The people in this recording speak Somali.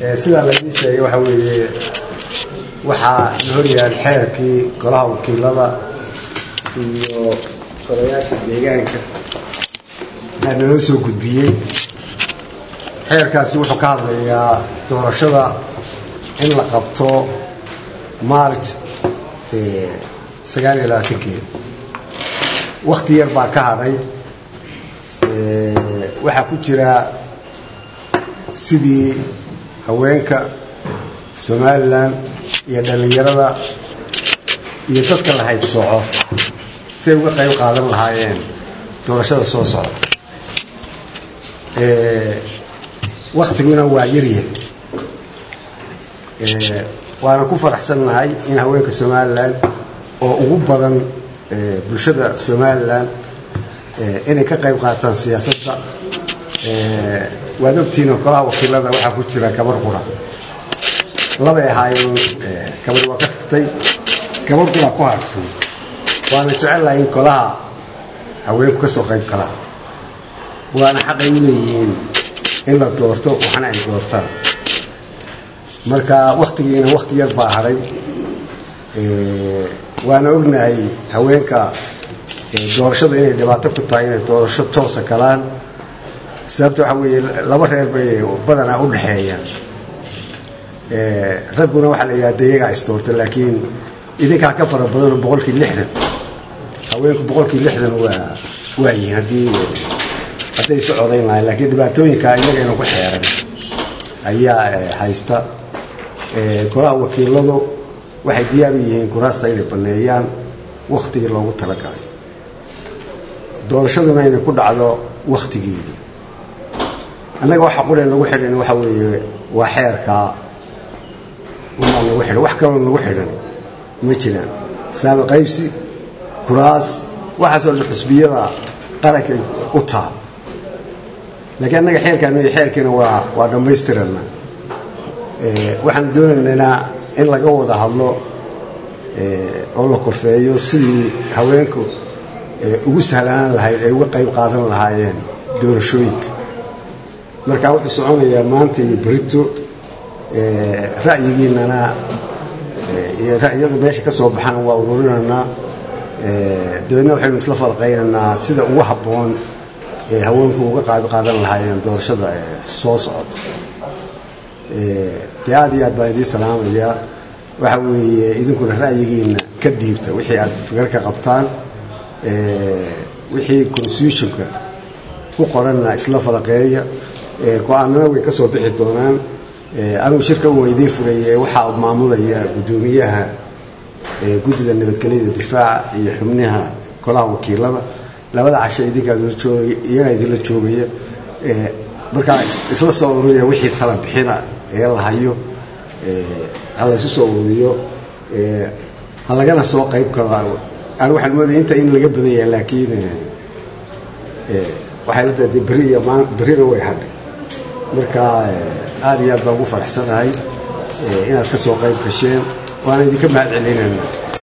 sidaa laidii sheegay waxaa weeye waxaa la horyaal xeerkii golaha wakiilada iyo golayaasha deegaanka aa naloo soo gudbiyey xeerkaasi wuxuu ka hadlayaa doorashada in la qabto maarj sagaal iyo labaatankeeda wakti yar baa ka hadhay waxaa ku jira sidii haweenka somalilan iyo dhallinyarada iyo dadka la haybsooco siay uga qayb qaadan lahaayeen doorashada soo socota waktiguna waa yaryar waana ku faraxsannahay in haweenka somalilan oo ugu badan bulshada somalilan inay ka qayb qaataan siyaasadda waad ogtihiinoo golaha wakiilada waxaa ku jira gabar qura labay ahaayeen gabar waa ka tagtay gabar qura ku harsan waana jecellahay in golaha haweenku ka soo qayb galaan waana xaqay u leeyihiin in la doorto waxna ay doortaan marka waktigiina wakti yar baa hadhay waana ognahay haweenka doorashada inay dhibaato ku tahay inay doorasho toosa galaan sababta waxaa weeye laba reer bay badanaa u dhexeeyaan ragguna waxaa la yidhahda iyagaa isdoorta laakiin idinkaa ka fara badanoo boqolkii lixdan haweenku boqolkii lixdan waa waa yihiin haddii hadday isu codayn lahayn laakiin dhibaatooyinka iyagayna ku xeeran ayaa haysta golaha wakiiladu waxay diyaar u yihiin kuraasta inay baneeyaan wakhtigii loogu talagalay doorashaduna inay ku dhacdo wakhtigeedii annaga waxa quree nagu xidhan waxa weeye waa xeerkaa umaa nagu xidhan wax kaloo nagu xidhan ma jiraan saami qaybsi kuraas waxaasoo dhan xusbiyada qarankay u taal laakiin annaga xeerkaan xeerkiina waa waa dhammaystirana waxaan doonaynaa in laga wada hadlo oo la korfeeyo sidii haweenku ugu sahlanaan lahayd ay uga qayb qaadan lahaayeen doorashooyinka marka wuxuu soconayaa maanta iyo berito ra'yigiinana iyo ra'yada meesha ka soo baxana waa ururinaynaa dabeedna waxaynu isla falqaynaynaa sida ugu habboon ee haweenku uga qayb qaadan lahaayeen doorashada soo socota dee aad iyo aad baan idiin salaamayaa waxa weeye idinkuna ra'yigiina ka dhiibta wixii aad fikar ka qabtaan wixii constitutionka ku qoranna isla falaqeeya go-aanana way ka soo bixi doonaan anugu shirka u idiin furaye waxaa maamulaya guddoomiyaha guddida nabadgelyada difaaca iyo xubnaha golaha wakiilada labada casho idinkaaiyagaa idinla joogaya markaa isla soo ururiya wixii tala bixina ee la hayo ha laysu soo ururiyo ha lagana soo qayb galo an waxaan moodaya inta in laga badan yahay laakiin waxay la tahay beri iyo berina way hadhay marka aad iyo aad baan ugu faraxsanahay inaad ka soo qayb gasheen waana idinka mahad celinayna